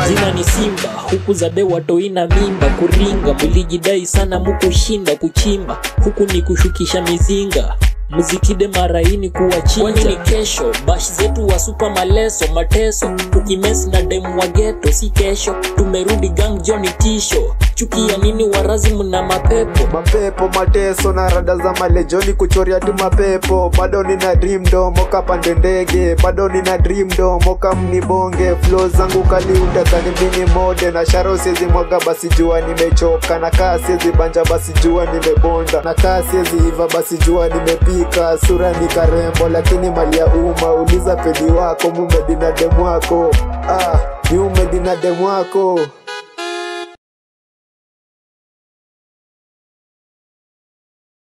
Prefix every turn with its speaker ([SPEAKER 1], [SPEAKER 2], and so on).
[SPEAKER 1] jina ni simba huku zade watoina mimba kuringa mulijidai sana mukushinda kuchimba huku ni kushukisha mizinga mzikide maraini kuwachinja ni kesho bash zetu wa supa maleso mateso tukimesi na demu wa geto si kesho tumerudi gang joni tisho chuki ya nini warazi mna mapepo
[SPEAKER 2] mapepo mateso na rada za malejoni kuchoria tu mapepo bado nina dream do moka pande ndege bado nina dream do moka mnibonge flow zangu kaliunda kanibini mode na sharo siezi mwaga basi jua nimechoka na kaa siezi banja basi jua nimebonda na kaa siezi iva basi jua nimepika sura ni karembo lakini mali ya umma uliza pedi wako mumedina demu wako ah, ni umedina demu wako